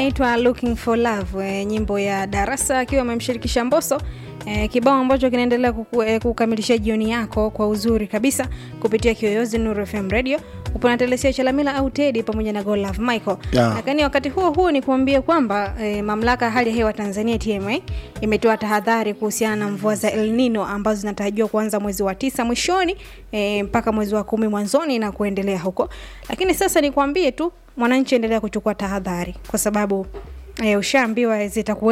inaitwa looking for love e, nyimbo ya darasa akiwa amemshirikisha mboso e, kibao ambacho kinaendelea kuku, e, kukamilisha jioni yako kwa uzuri kabisa kupitia kiyoyozi nuru fm radio upo na telesia chalamila au tedi pamoja na golove michael Yeah. lakini wakati huo huo ni kuambia kwamba e, mamlaka ya hali ya hewa tanzania tma imetoa tahadhari kuhusiana na mvua za el nino ambazo zinatarajiwa kuanza mwezi wa tisa mwishoni e, mpaka mwezi wa kumi mwanzoni na kuendelea huko lakini sasa nikuambie tu mwananchi endelea kuchukua tahadhari kwa sababu e, ushaambiwa zitakuwa